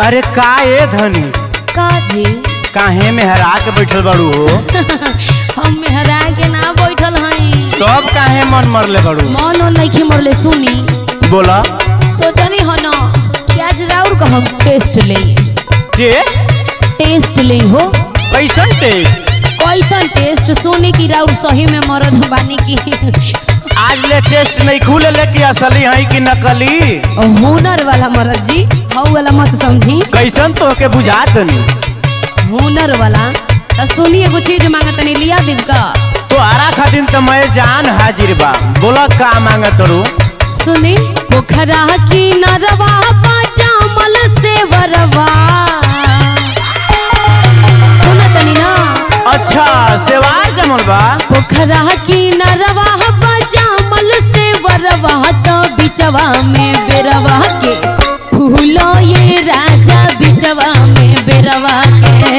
अरे का ए धनी का जी काहे में हरा के बैठल बाड़ू हो हम मेहरा के ना बैठल हई तब काहे मन मरले बाड़ू मन और नहीं मरले सुनी बोला सोचनी हो न कि आज राउर का हम टेस्ट ले के टेस्ट ले हो कैसन टेस्ट कैसन टेस्ट सोनी की राउर सही में मरद बानी की आज ले टेस्ट नहीं खुले ले कि असली है कि नकली हुनर वाला मरद जी हऊ वाला मत समझी कैसन तो के बुझात नहीं हुनर वाला तो सुनी एगो चीज मांगा तनी लिया दिल का तो आरा खातिर तो मैं जान हाजिर बा बोला का मांगत रू सुनी पोखरा की नरवा पाचामल से वरवा सुना तनी ना अच्छा सेवार जमल बा पोखरा की नरवा पाचामल से वरवा तो बिचवा में बेरवा के फूलो ये राजा बिचवा में बेरवा के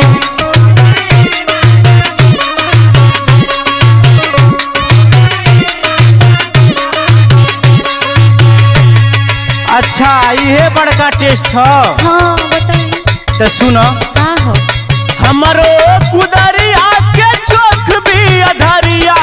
अच्छा इहे बड़का टेस्ट ह हाँ बताई तो सुनो का हो हमरो कुदरिया के चोख भी अधरिया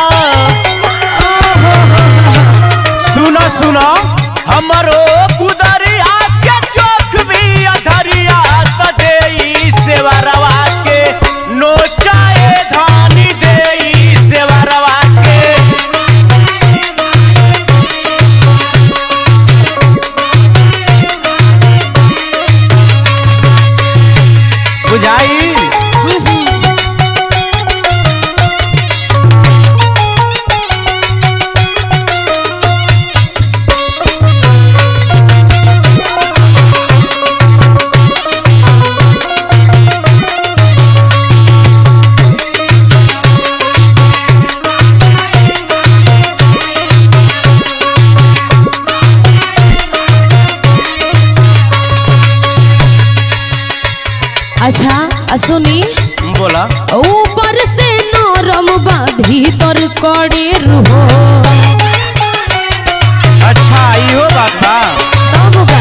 सुनो सुनो हमरो कुदरिया के चोख भी अधरिया त देई सेवरवा के नोचाए धानी देई सेवरवा के बुझाई अच्छा आ सुनी बोला ऊपर से नरम बा भीतर कड़े रहो अच्छा इहो बात बा तब बा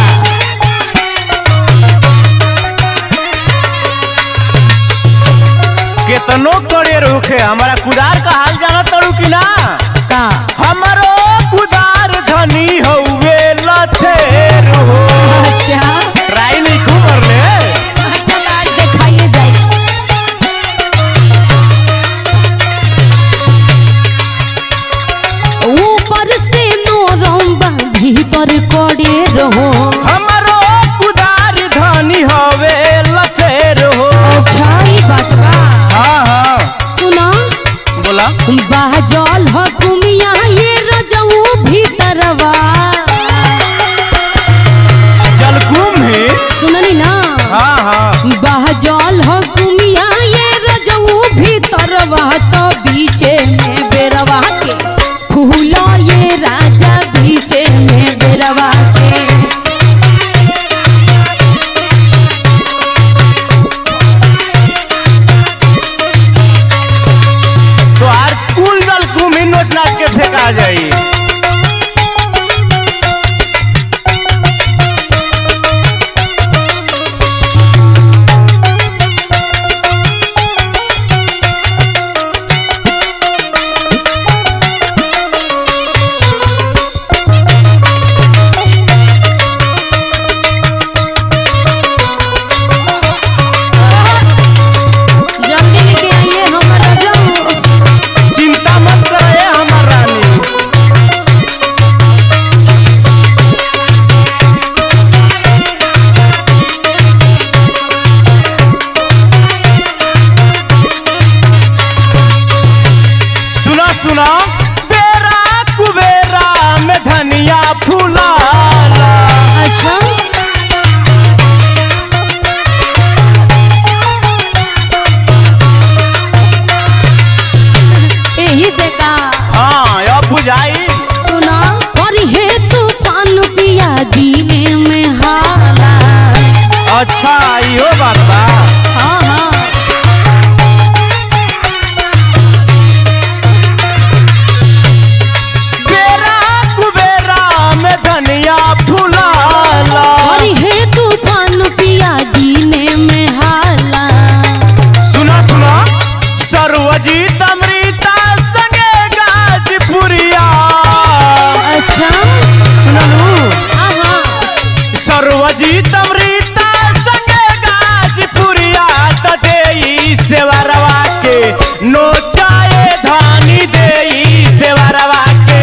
केतनो करे रुखे हमारा कुदार का हाल जाना तड़ू कि ना का हमरो कुदार धनी हउवे लथेर हो अच्छा ट्राई नहीं खूब कर ले अच्छा तो आज दिखाइए जाए ऊपर से नरम बा भीतर कड़े रहो हमरो कुदार धनी हवे लथेर हो अच्छा ई बात बा हाँ हाँ सुना बोला बाजल ह कुमिया ये रजऊ भीतरवा जलकुम है सुननी ना हाँ हाँ बाजल ह कुमिया ये रजऊ भीतरवा तो बीचे में बेरवा के फूलो ये राजा बीचे में बेरवा के तो आर कुल जलकुम ही नोच नाच के फेंका जाई जल्दी लेके आइए हमर रजऊ चिंता मत करे हमर रानी सुना सुना बेरा कुबेरा में धनिया फूलाला अच्छा यही से का हाँ अब बुझाई सुना और हे तूफान पिया दीने में हाला अच्छा इहो बात बा हाँ हाँ बेरा कुबेरा में अजीत अमृता संगे गाजीपुरिया त देई सेवरवा के नोचाए धानी देई सेवरवा के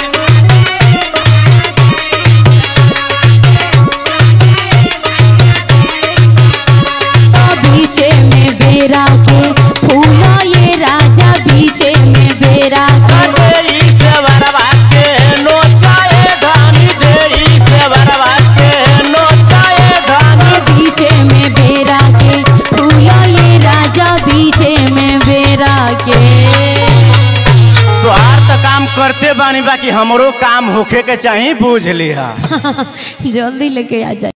बीचे में बेरा के फूलो ये राजा बीचे में बेरा के देई सेवरवा के नोचाए धानी देई सेवरवा के नोचाए धानी ये बीचे में बेरा के फूलो ये राजा बीचे में बेरा के तोहार तो काम करते बानी बाकी हमरो काम होखे के चाही बूझ लिहा जल्दी लेके आ जाए